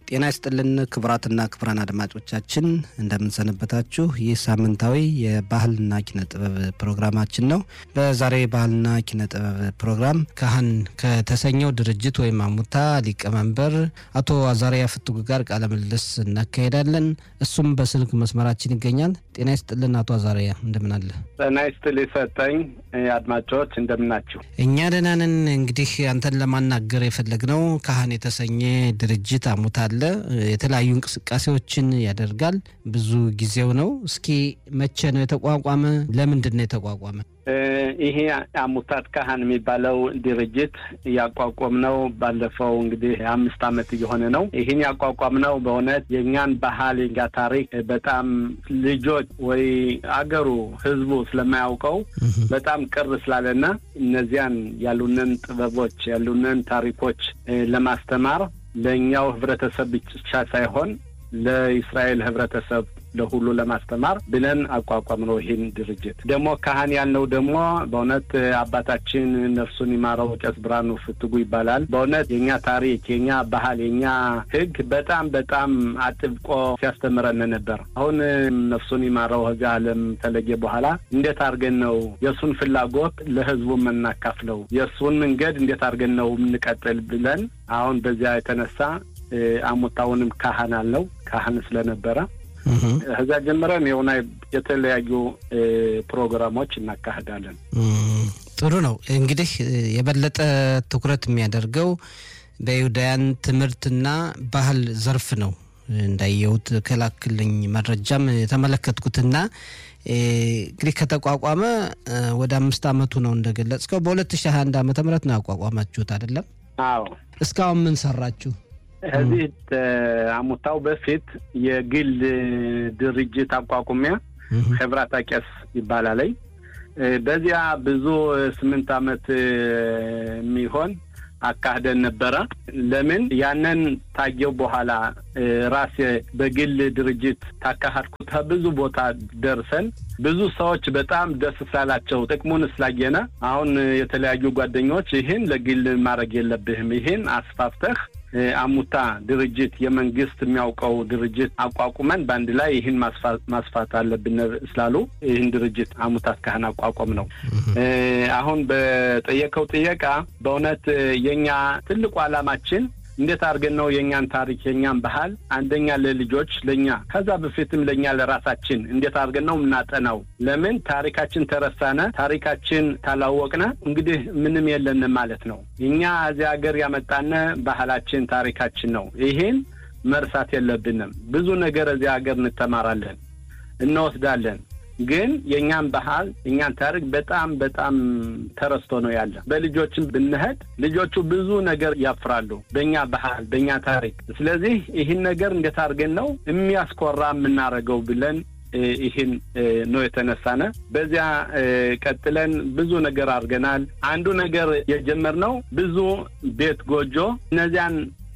ጤና ይስጥልን ክቡራትና ክቡራን አድማጮቻችን እንደምንሰነበታችሁ። ይህ ሳምንታዊ የባህልና ኪነ ጥበብ ፕሮግራማችን ነው። በዛሬ ባህልና ኪነ ጥበብ ፕሮግራም ካህን ከተሰኘው ድርጅት ወይም አሙታ ሊቀመንበር አቶ አዛሪያ ፍትጉ ጋር ቃለ ምልልስ እናካሄዳለን። እሱም በስልክ መስመራችን ይገኛል። ጤና ይስጥልን አቶ አዛሪያ እንደምን አለ? ጤና ይስጥል ይሰጠኝ። አድማጮች እንደምናችሁ? እኛ ደህና ነን። እንግዲህ አንተን ለማናገር የፈለግነው ካህን የተሰኘ ድርጅት አሙታ አለ። የተለያዩ እንቅስቃሴዎችን ያደርጋል። ብዙ ጊዜው ነው። እስኪ መቼ ነው የተቋቋመ? ለምንድን ነው የተቋቋመ? ይሄ አሙታት ካህን የሚባለው ድርጅት ያቋቋምነው ባለፈው እንግዲህ አምስት ዓመት እየሆነ ነው። ይህን ያቋቋምነው በእውነት የእኛን ባህል የኛ ታሪክ በጣም ልጆች ወይ አገሩ ሕዝቡ ስለማያውቀው በጣም ቅር ስላለና እነዚያን ያሉንን ጥበቦች ያሉንን ታሪኮች ለማስተማር ለእኛው ህብረተሰብ ብቻ ሳይሆን ለእስራኤል ህብረተሰብ ለሁሉ ለማስተማር ብለን አቋቋም ነው። ይህን ድርጅት ደግሞ ካህን ያልነው ደግሞ በእውነት አባታችን ነፍሱን ይማረው ቄስ ብርሃኑ ፍትጉ ይባላል። በእውነት የእኛ ታሪክ፣ የእኛ ባህል፣ የእኛ ህግ በጣም በጣም አጥብቆ ሲያስተምረን ነበር። አሁን ነፍሱን ይማረው ከዚህ ዓለም ተለየ በኋላ እንዴት አድርገን ነው የእሱን ፍላጎት ለህዝቡ የምናካፍለው የእሱን መንገድ እንዴት አድርገን ነው የምንቀጥል ብለን አሁን በዚያ የተነሳ አሙታውንም ካህን አልነው ካህን ስለነበረ ከዛ ጀምረን የሆነ የተለያዩ ፕሮግራሞች እናካሂዳለን። ጥሩ ነው። እንግዲህ የበለጠ ትኩረት የሚያደርገው በይሁዳያን ትምህርትና ባህል ዘርፍ ነው። እንዳየሁት ከላክልኝ መረጃም የተመለከትኩትና እንግዲህ ከተቋቋመ ወደ አምስት ዓመቱ ነው እንደገለጽከው። በሁለት ሺህ ሀያ አንድ ዓመተ ምህረት ነው ያቋቋማችሁት አይደለም? አዎ። እስካሁን ምን ሰራችሁ? ከዚህ አሙታው በፊት የግል ድርጅት አቋቁሚያ ሕብራታ ቄስ ይባላለኝ። በዚያ ብዙ ስምንት ዓመት የሚሆን አካሂደን ነበረ። ለምን ያንን ታየው በኋላ ራሴ በግል ድርጅት ታካሃድኩት ብዙ ቦታ ደርሰን ብዙ ሰዎች በጣም ደስ ስላላቸው ጥቅሙን ስላየነ አሁን የተለያዩ ጓደኞች ይህን ለግል ማድረግ የለብህም ይህን አስፋፍተህ አሙታ ድርጅት የመንግስት የሚያውቀው ድርጅት አቋቁመን በአንድ ላይ ይህን ማስፋት አለብን ስላሉ ይህን ድርጅት አሙታት ካህን አቋቋም ነው። አሁን በጠየቀው ጥየቃ በእውነት የኛ ትልቁ ዓላማችን እንዴት አድርገን ነው የእኛን ታሪክ የእኛን ባህል አንደኛ ለልጆች ለእኛ ከዛ በፊትም ለእኛ ለራሳችን እንዴት አድርገን ነው የምናጠናው? ለምን ታሪካችን ተረሳነ፣ ታሪካችን ታላወቅነ እንግዲህ ምንም የለንም ማለት ነው። እኛ እዚህ ሀገር ያመጣነ ባህላችን ታሪካችን ነው። ይሄን መርሳት የለብንም። ብዙ ነገር እዚህ ሀገር እንተማራለን፣ እንወስዳለን ግን የእኛን ባህል የእኛን ታሪክ በጣም በጣም ተረስቶ ነው ያለ። በልጆችም ብንሄድ ልጆቹ ብዙ ነገር ያፍራሉ በእኛ ባህል በእኛ ታሪክ። ስለዚህ ይህን ነገር እንዴት አድርገን ነው የሚያስኮራ የምናደርገው ብለን ይህን ነው የተነሳነ። በዚያ ቀጥለን ብዙ ነገር አድርገናል። አንዱ ነገር የጀመርነው ብዙ ቤት ጎጆ እነዚያን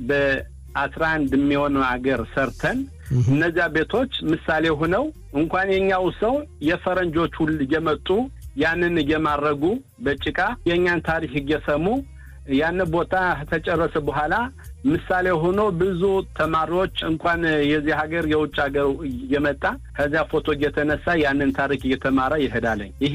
በአስራ አንድ የሚሆን አገር ሰርተን እነዚያ ቤቶች ምሳሌ ሆነው እንኳን የኛው ሰው የፈረንጆች ሁሉ እየመጡ ያንን እየማረጉ በጭቃ የእኛን ታሪክ እየሰሙ ያን ቦታ ተጨረሰ በኋላ ምሳሌ ሆኖ ብዙ ተማሪዎች እንኳን የዚህ ሀገር የውጭ ሀገር እየመጣ ከዚያ ፎቶ እየተነሳ ያንን ታሪክ እየተማረ ይሄዳለኝ። ይሄ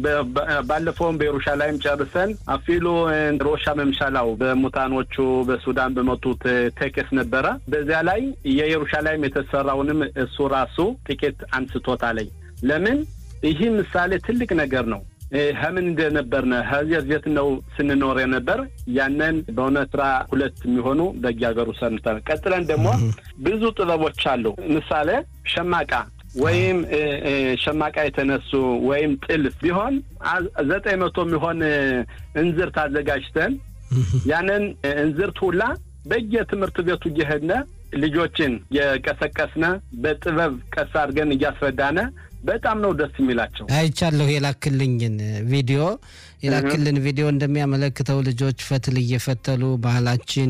ባለፈውም በኢየሩሻላይም ጨርሰን አፊሉ ሮሻ መምሻላው በሙታኖቹ በሱዳን በመጡት ቴኬስ ነበረ። በዚያ ላይ የኢየሩሻላይም የተሰራውንም እሱ ራሱ ጥቂት አንስቶታለኝ። ለምን ይህ ምሳሌ ትልቅ ነገር ነው። ሀምን እንደነበርነ ከዚያ ዜት ነው ስንኖር የነበር ያንን በእውነት ስራ ሁለት የሚሆኑ በየሀገሩ ሰርተን ቀጥለን ደግሞ ብዙ ጥበቦች አሉ። ምሳሌ ሸማቃ ወይም ሸማቃ የተነሱ ወይም ጥልፍ ቢሆን ዘጠኝ መቶ የሚሆን እንዝርት አዘጋጅተን ያንን እንዝርት ሁላ በየትምህርት ቤቱ እየሄድነ ልጆችን የቀሰቀስነ በጥበብ ቀስ አድርገን እያስረዳነ በጣም ነው ደስ የሚላቸው። አይቻለሁ የላክልኝን ቪዲዮ የላክልን ቪዲዮ እንደሚያመለክተው ልጆች ፈትል እየፈተሉ ባህላችን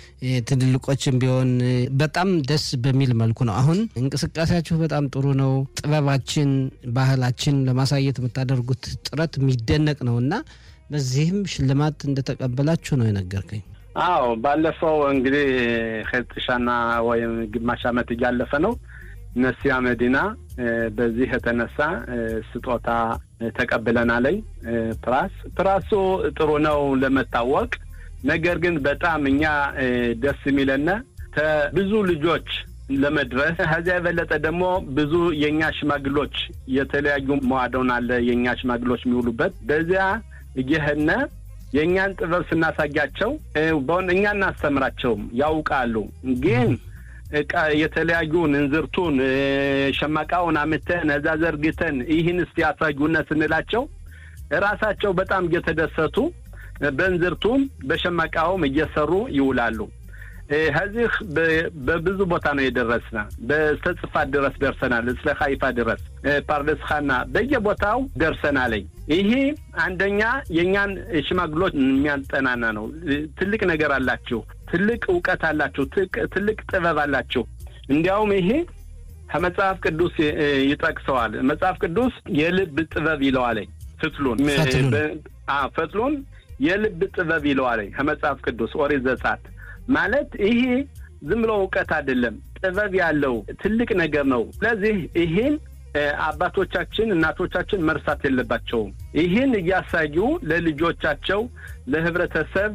ትልልቆችን ቢሆን በጣም ደስ በሚል መልኩ ነው። አሁን እንቅስቃሴያችሁ በጣም ጥሩ ነው። ጥበባችን፣ ባህላችን ለማሳየት የምታደርጉት ጥረት የሚደነቅ ነው እና በዚህም ሽልማት እንደተቀበላችሁ ነው የነገርከኝ። አዎ ባለፈው እንግዲህ ከጥሻና ወይም ግማሽ ዓመት እያለፈ ነው። ነሲያ መዲና በዚህ የተነሳ ስጦታ ተቀብለናለኝ። ፕራስ ፕራሱ ጥሩ ነው ለመታወቅ ነገር ግን በጣም እኛ ደስ የሚለነ ብዙ ልጆች ለመድረስ ከዚያ የበለጠ ደግሞ ብዙ የእኛ ሽማግሎች የተለያዩ መዋደውን አለ የእኛ ሽማግሎች የሚውሉበት በዚያ እየሄድን የእኛን ጥበብ ስናሳያቸው በሆነ እኛ እናስተምራቸውም ያውቃሉ። ግን የተለያዩ እንዝርቱን ሸማቃውን አምተን እዛ ዘርግተን ይህን እስቲ ያሳዩነ ስንላቸው ራሳቸው በጣም እየተደሰቱ በእንዝርቱም በሸማቃውም እየሰሩ ይውላሉ። ከዚህ በብዙ ቦታ ነው የደረስነ። በስተ ጽፋት ድረስ ደርሰናል። እስለ ሀይፋ ድረስ ፓርደስኻና በየቦታው ደርሰናለኝ። ይሄ አንደኛ የእኛን ሽማግሎች የሚያጠናና ነው። ትልቅ ነገር አላችሁ፣ ትልቅ እውቀት አላችሁ፣ ትልቅ ጥበብ አላችሁ። እንዲያውም ይሄ ከመጽሐፍ ቅዱስ ይጠቅሰዋል። መጽሐፍ ቅዱስ የልብ ጥበብ ይለዋለኝ። ፍትሉን ፈትሉን የልብ ጥበብ ይለዋለኝ ከመጽሐፍ ቅዱስ ኦሪት ዘጸአት ማለት ይሄ ዝም ብሎ እውቀት አይደለም፣ ጥበብ ያለው ትልቅ ነገር ነው። ስለዚህ ይሄን አባቶቻችን እናቶቻችን መርሳት የለባቸውም። ይህን እያሳዩ ለልጆቻቸው ለህብረተሰብ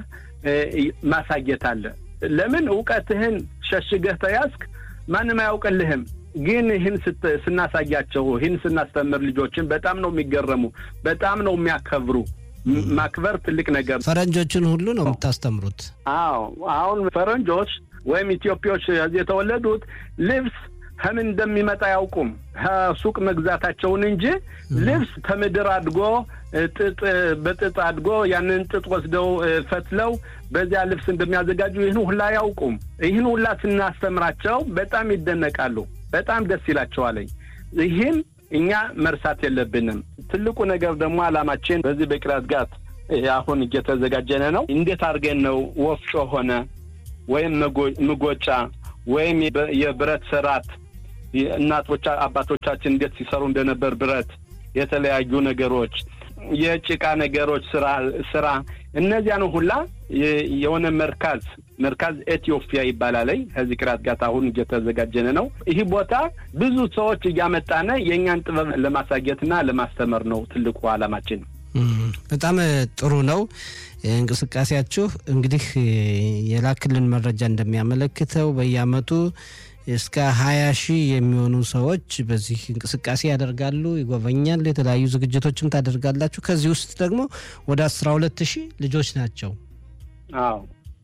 ማሳየት አለ። ለምን እውቀትህን ሸሽገህ ተያዝክ ማንም አያውቅልህም። ግን ይህን ስናሳያቸው ይህን ስናስተምር ልጆችን በጣም ነው የሚገረሙ፣ በጣም ነው የሚያከብሩ። ማክበር ትልቅ ነገር። ፈረንጆችን ሁሉ ነው የምታስተምሩት? አዎ አሁን ፈረንጆች ወይም ኢትዮጵያዎች እዚህ የተወለዱት ልብስ ከምን እንደሚመጣ አያውቁም። ከሱቅ መግዛታቸውን እንጂ ልብስ ከምድር አድጎ ጥጥ በጥጥ አድጎ ያንን ጥጥ ወስደው ፈትለው በዚያ ልብስ እንደሚያዘጋጁ ይህን ሁላ አያውቁም። ይህን ሁላ ስናስተምራቸው በጣም ይደነቃሉ። በጣም ደስ ይላቸዋለኝ። ይህን እኛ መርሳት የለብንም። ትልቁ ነገር ደግሞ አላማችን በዚህ በቅራት ጋት አሁን እየተዘጋጀነ ነው። እንዴት አድርገን ነው ወፍጮ ሆነ ወይም ምጎጫ ወይም የብረት ስራት እናቶቻ አባቶቻችን እንዴት ሲሰሩ እንደነበር ብረት፣ የተለያዩ ነገሮች፣ የጭቃ ነገሮች ስራ ስራ እነዚያን ሁላ የሆነ መርካዝ መርካዝ ኤትዮፒያ ይባላል። ከዚህ ቅራት ጋር አሁን እየተዘጋጀነ ነው። ይህ ቦታ ብዙ ሰዎች እያመጣነ የእኛን ጥበብ ለማሳየትና ለማስተማር ነው ትልቁ አላማችን። በጣም ጥሩ ነው እንቅስቃሴያችሁ። እንግዲህ የላክልን መረጃ እንደሚያመለክተው በየአመቱ እስከ ሀያ ሺህ የሚሆኑ ሰዎች በዚህ እንቅስቃሴ ያደርጋሉ፣ ይጎበኛሉ፣ የተለያዩ ዝግጅቶችም ታደርጋላችሁ። ከዚህ ውስጥ ደግሞ ወደ አስራ ሁለት ሺህ ልጆች ናቸው። አዎ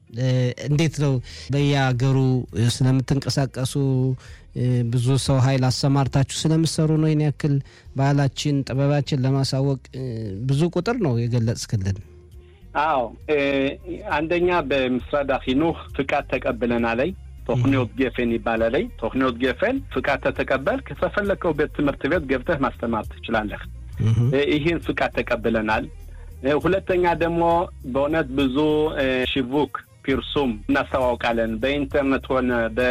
እንዴት ነው በየሀገሩ ስለምትንቀሳቀሱ ብዙ ሰው ኃይል አሰማርታችሁ ስለምሰሩ ነው ይህን ያክል ባህላችን ጥበባችን ለማሳወቅ ብዙ ቁጥር ነው የገለጽክልን። አዎ አንደኛ በምስራድ ሂኑህ ፍቃድ ተቀብለናል። ቶክኒዮት ጌፌን ይባላል። ቶክኒዮት ጌፌን ፍቃድ ተተቀበል ከተፈለከው ቤት ትምህርት ቤት ገብተህ ማስተማር ትችላለህ። ይህን ፍቃድ ተቀብለናል። ሁለተኛ ደግሞ በእውነት ብዙ ሽቡክ ፒርሱም እናስተዋውቃለን። በኢንተርኔት ሆነ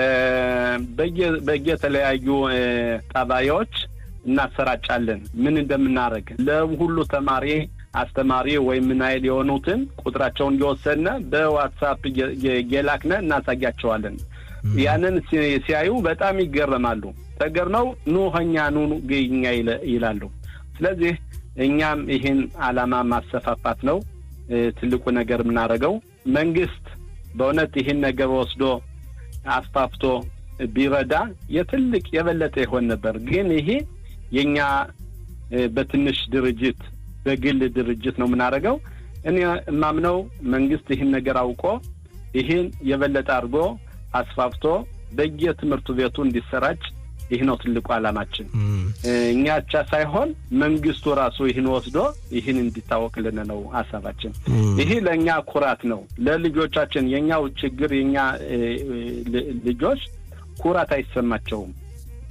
በየተለያዩ ጣቢያዎች እናሰራጫለን። ምን እንደምናደርግ ለሁሉ ተማሪ አስተማሪ ወይም ምናይል የሆኑትን ቁጥራቸውን እየወሰድነ በዋትሳፕ የላክነ እናሳያቸዋለን። ያንን ሲያዩ በጣም ይገረማሉ። ተገርመው ኑ ኸኛ ኑ ግኛ ይላሉ። ስለዚህ እኛም ይህን ዓላማ ማሰፋፋት ነው ትልቁ ነገር የምናደርገው። መንግስት በእውነት ይህን ነገር ወስዶ አስፋፍቶ ቢረዳ የትልቅ የበለጠ ይሆን ነበር። ግን ይሄ የእኛ በትንሽ ድርጅት በግል ድርጅት ነው የምናደርገው። እኔ የማምነው መንግስት ይህን ነገር አውቆ ይህን የበለጠ አድርጎ አስፋፍቶ በየትምህርቱ ቤቱ እንዲሰራጭ ይህ ነው ትልቁ ዓላማችን። እኛ ብቻ ሳይሆን መንግስቱ ራሱ ይህን ወስዶ ይህን እንዲታወቅልን ነው ሀሳባችን። ይህ ለእኛ ኩራት ነው፣ ለልጆቻችን። የእኛው ችግር የእኛ ልጆች ኩራት አይሰማቸውም።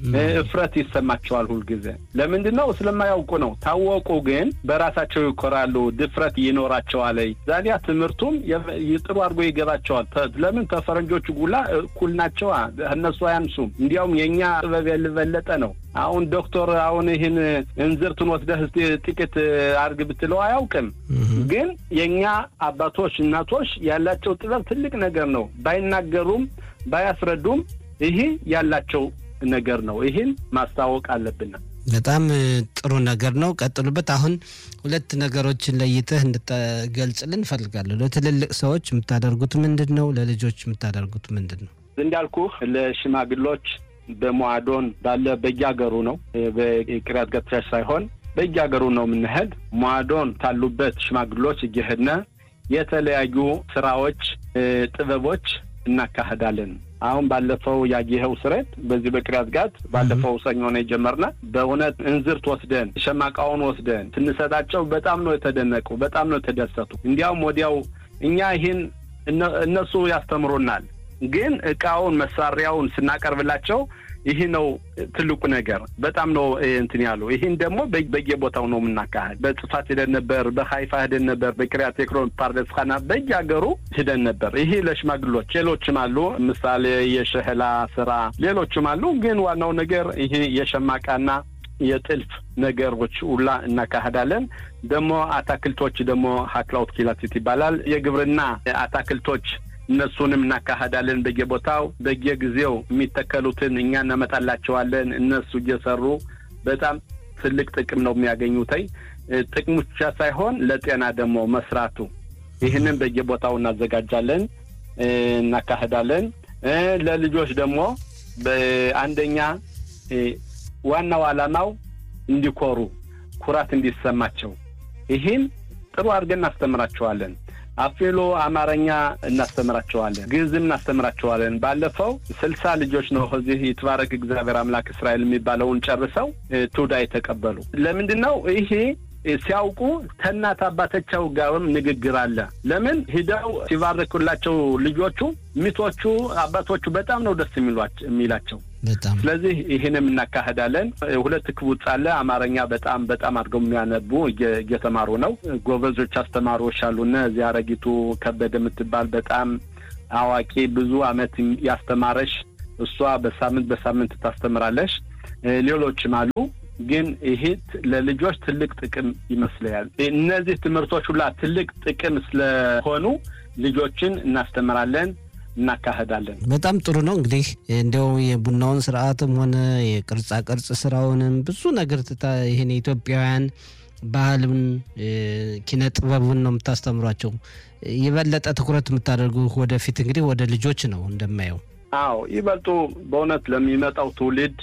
እፍረት ይሰማቸዋል ሁልጊዜ። ለምንድን ነው? ስለማያውቁ ነው። ታወቁ ግን በራሳቸው ይኮራሉ፣ ድፍረት ይኖራቸዋል። ዛዲያ ትምህርቱም ጥሩ አድርጎ ይገባቸዋል። ለምን ከፈረንጆቹ ጉላ እኩል ናቸዋ፣ እነሱ አያንሱም። እንዲያውም የእኛ ጥበብ የልበለጠ ነው። አሁን ዶክተር አሁን ይህን እንዝርቱን ወስደህ እስቲ ጥቂት አርግ ብትለው አያውቅም። ግን የእኛ አባቶች እናቶች ያላቸው ጥበብ ትልቅ ነገር ነው። ባይናገሩም ባያስረዱም ይህ ያላቸው ነገር ነው። ይህን ማስታወቅ አለብን። በጣም ጥሩ ነገር ነው። ቀጥሉበት። አሁን ሁለት ነገሮችን ለይተህ እንድትገልጽልን እንፈልጋለሁ። ለትልልቅ ሰዎች የምታደርጉት ምንድን ነው? ለልጆች የምታደርጉት ምንድን ነው? እንዳልኩህ ለሽማግሎች በሞአዶን ባለ በየሀገሩ ነው። በቅሪያት ገትራሽ ሳይሆን በየሀገሩ ነው የምንሄድ። ሞአዶን ካሉበት ሽማግሎች እየሄድን የተለያዩ ስራዎች፣ ጥበቦች እናካሄዳለን። አሁን ባለፈው ያየኸው ስሬት በዚህ በቅሪያት ጋት ባለፈው ሰኞ ነው የጀመርነ። በእውነት እንዝርት ወስደን ሸማቃውን ወስደን ስንሰጣቸው በጣም ነው የተደነቁ፣ በጣም ነው የተደሰቱ። እንዲያውም ወዲያው እኛ ይህን እነሱ ያስተምሩናል ግን እቃውን መሳሪያውን ስናቀርብላቸው ይህ ነው ትልቁ ነገር። በጣም ነው እንትን ያሉ። ይህን ደግሞ በየቦታው ነው የምናካሄድ። በጽፋት ሂደን ነበር፣ በሀይፋ ሂደን ነበር፣ በክሪያት ኤክሮን ፓርደስ ኻና በየሀገሩ ሂደን ነበር። ይህ ለሽማግሎች፣ ሌሎችም አሉ። ምሳሌ የሸህላ ስራ ሌሎችም አሉ። ግን ዋናው ነገር ይህ የሸማቃና የጥልፍ ነገሮች ሁላ እናካሄዳለን። ደግሞ አታክልቶች ደግሞ ሀክላውት ኪላቲት ይባላል። የግብርና አታክልቶች እነሱንም እናካሄዳለን። በየቦታው በየጊዜው የሚተከሉትን እኛ እናመጣላቸዋለን። እነሱ እየሰሩ በጣም ትልቅ ጥቅም ነው የሚያገኙተኝ። ጥቅሙ ብቻ ሳይሆን ለጤና ደግሞ መስራቱ ይህንን በየቦታው እናዘጋጃለን፣ እናካሄዳለን። ለልጆች ደግሞ በአንደኛ ዋናው ዓላማው እንዲኮሩ ኩራት እንዲሰማቸው ይህን ጥሩ አድርገን እናስተምራቸዋለን። አፌሎ አማርኛ እናስተምራቸዋለን፣ ግዕዝም እናስተምራቸዋለን። ባለፈው ስልሳ ልጆች ነው እዚህ ይትባረክ እግዚአብሔር አምላክ እስራኤል የሚባለውን ጨርሰው ቱዳ የተቀበሉ። ለምንድን ነው ይሄ ሲያውቁ ከእናት አባቶቻቸው ጋርም ንግግር አለ። ለምን ሂደው ሲባርኩላቸው ልጆቹ ሚቶቹ አባቶቹ በጣም ነው ደስ የሚላቸው። ስለዚህ ይህንም እናካሄዳለን። ሁለት ክቡጽ አለ። አማርኛ በጣም በጣም አድርገው የሚያነቡ እየተማሩ ነው። ጎበዞች አስተማሪዎች አሉና እዚህ አረጊቱ ከበደ የምትባል በጣም አዋቂ ብዙ አመት ያስተማረሽ እሷ በሳምንት በሳምንት ታስተምራለሽ። ሌሎችም አሉ። ግን ይሄ ለልጆች ትልቅ ጥቅም ይመስለኛል። እነዚህ ትምህርቶች ሁላ ትልቅ ጥቅም ስለሆኑ ልጆችን እናስተምራለን እናካሄዳለን። በጣም ጥሩ ነው። እንግዲህ እንዲያው የቡናውን ስርዓትም ሆነ የቅርጻ ቅርጽ ስራውንም ብዙ ነገር ትታ ይህን የኢትዮጵያውያን ባህልን ኪነ ጥበቡን ነው የምታስተምሯቸው። የበለጠ ትኩረት የምታደርጉ ወደፊት እንግዲህ ወደ ልጆች ነው እንደማየው። አዎ ይበልጡ በእውነት ለሚመጣው ትውልድ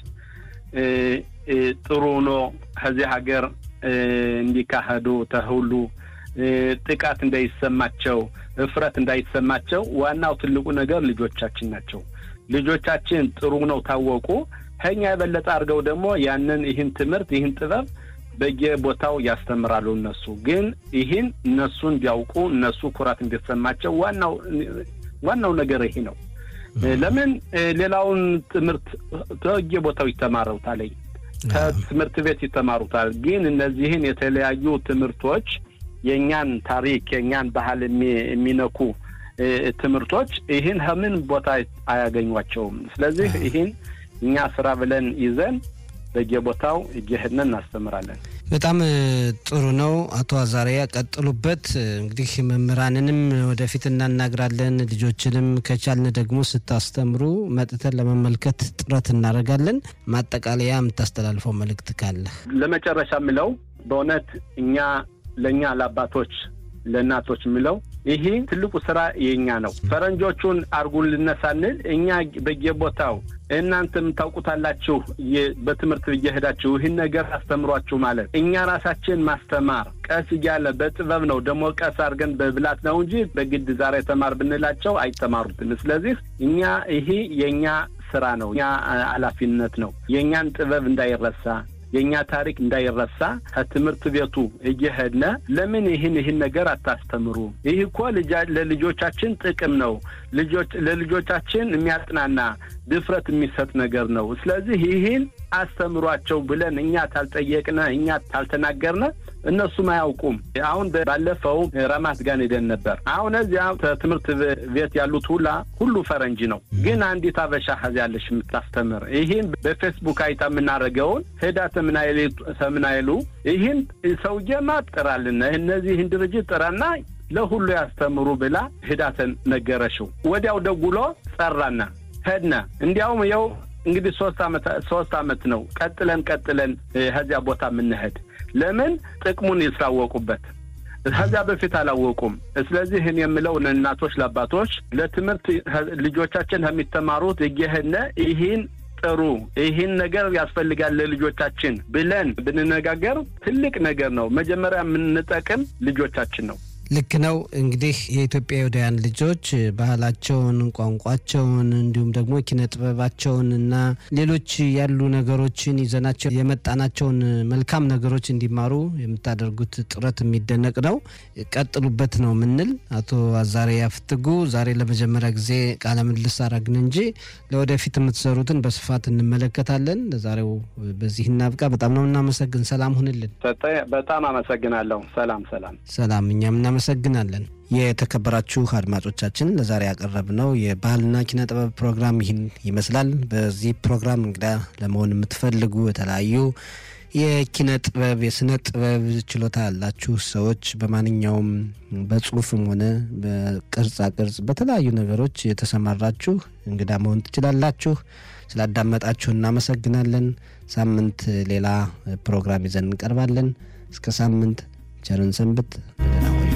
ጥሩ ነው ከዚህ ሀገር እንዲካሄዱ ተሁሉ ጥቃት እንዳይሰማቸው እፍረት እንዳይሰማቸው ዋናው ትልቁ ነገር ልጆቻችን ናቸው። ልጆቻችን ጥሩ ነው ታወቁ ከኛ የበለጠ አድርገው ደግሞ ያንን ይህን ትምህርት ይህን ጥበብ በየቦታው ያስተምራሉ። እነሱ ግን ይህን እነሱ እንዲያውቁ እነሱ ኩራት እንዲሰማቸው ዋናው ዋናው ነገር ይሄ ነው። ለምን ሌላውን ትምህርት በየቦታው ይተማሩታል፣ ከትምህርት ቤት ይተማሩታል። ግን እነዚህን የተለያዩ ትምህርቶች የእኛን ታሪክ የእኛን ባህል የሚነኩ ትምህርቶች ይህን ከምን ቦታ አያገኟቸውም። ስለዚህ ይህን እኛ ስራ ብለን ይዘን በየቦታው እየሄድን እናስተምራለን። በጣም ጥሩ ነው። አቶ አዛሪያ ቀጥሉበት። እንግዲህ መምህራንንም ወደፊት እናናግራለን። ልጆችንም ከቻልን ደግሞ ስታስተምሩ መጥተን ለመመልከት ጥረት እናደርጋለን። ማጠቃለያ የምታስተላልፈው መልእክት ካለ? ለመጨረሻ የምለው በእውነት እኛ ለእኛ ለአባቶች ለእናቶች የምለው ይሄ ትልቁ ስራ የኛ ነው። ፈረንጆቹን አርጉልን ሳንል እኛ በየቦታው እናንተም ታውቁታላችሁ፣ በትምህርት እየሄዳችሁ ይህን ነገር አስተምሯችሁ ማለት እኛ ራሳችን ማስተማር ቀስ እያለ በጥበብ ነው ደግሞ ቀስ አድርገን በብላት ነው እንጂ በግድ ዛሬ ተማር ብንላቸው አይተማሩትም። ስለዚህ እኛ ይሄ የእኛ ስራ ነው፣ እኛ ኃላፊነት ነው። የእኛን ጥበብ እንዳይረሳ የእኛ ታሪክ እንዳይረሳ ከትምህርት ቤቱ እየሄድነ ለምን ይህን ይህን ነገር አታስተምሩ? ይህ እኮ ለልጆቻችን ጥቅም ነው። ልጆች ለልጆቻችን የሚያጽናና ድፍረት የሚሰጥ ነገር ነው። ስለዚህ ይህን አስተምሯቸው ብለን እኛ ታልጠየቅነ እኛ ታልተናገርነ እነሱም አያውቁም። አሁን ባለፈው ረማት ጋር ሄደን ነበር። አሁን እዚያ ትምህርት ቤት ያሉት ሁላ ሁሉ ፈረንጅ ነው፣ ግን አንዲት አበሻ ከዚያ ያለሽ የምታስተምር ይህን በፌስቡክ አይታ የምናደርገውን ሄዳ ተምናይሉ ይህን ሰውዬማ ጥራልን እነዚህን ድርጅት ጥራና ለሁሉ ያስተምሩ ብላ ሄዳተን ነገረሽው። ወዲያው ደጉሎ ጸራና ሄድነ። እንዲያውም የው እንግዲህ ሶስት አመት ሶስት አመት ነው ቀጥለን ቀጥለን ከዚያ ቦታ የምንሄድ ለምን ጥቅሙን ይስላወቁበት ከዚያ በፊት አላወቁም። ስለዚህ እኔ የምለው እናቶች፣ ለአባቶች ለትምህርት ልጆቻችን ከሚተማሩት እየሄድነ ይህን ጥሩ ይህን ነገር ያስፈልጋል ለልጆቻችን ብለን ብንነጋገር ትልቅ ነገር ነው። መጀመሪያ የምንጠቅም ልጆቻችን ነው። ልክ ነው። እንግዲህ የኢትዮጵያውያን ልጆች ባህላቸውን፣ ቋንቋቸውን እንዲሁም ደግሞ ኪነ ጥበባቸውን እና ሌሎች ያሉ ነገሮችን ይዘናቸው የመጣናቸውን መልካም ነገሮች እንዲማሩ የምታደርጉት ጥረት የሚደነቅ ነው። ቀጥሉበት ነው ምንል። አቶ አዛሬ ያፍትጉ ዛሬ ለመጀመሪያ ጊዜ ቃለ ምልልስ አረግን እንጂ ለወደፊት የምትሰሩትን በስፋት እንመለከታለን። ለዛሬው በዚህ እናብቃ። በጣም ነው እናመሰግን። ሰላም ሁንልን። በጣም አመሰግናለሁ። ሰላም ሰላም ሰላም። እኛም እናመሰግናለን። የተከበራችሁ አድማጮቻችን ለዛሬ ያቀረብነው የባህልና ኪነ ጥበብ ፕሮግራም ይህን ይመስላል። በዚህ ፕሮግራም እንግዳ ለመሆን የምትፈልጉ የተለያዩ የኪነ ጥበብ የስነ ጥበብ ችሎታ ያላችሁ ሰዎች በማንኛውም በጽሁፍም ሆነ በቅርጻ ቅርጽ በተለያዩ ነገሮች የተሰማራችሁ እንግዳ መሆን ትችላላችሁ። ስላዳመጣችሁ እናመሰግናለን። ሳምንት ሌላ ፕሮግራም ይዘን እንቀርባለን። እስከ ሳምንት ቸርን ሰንብት። ደህና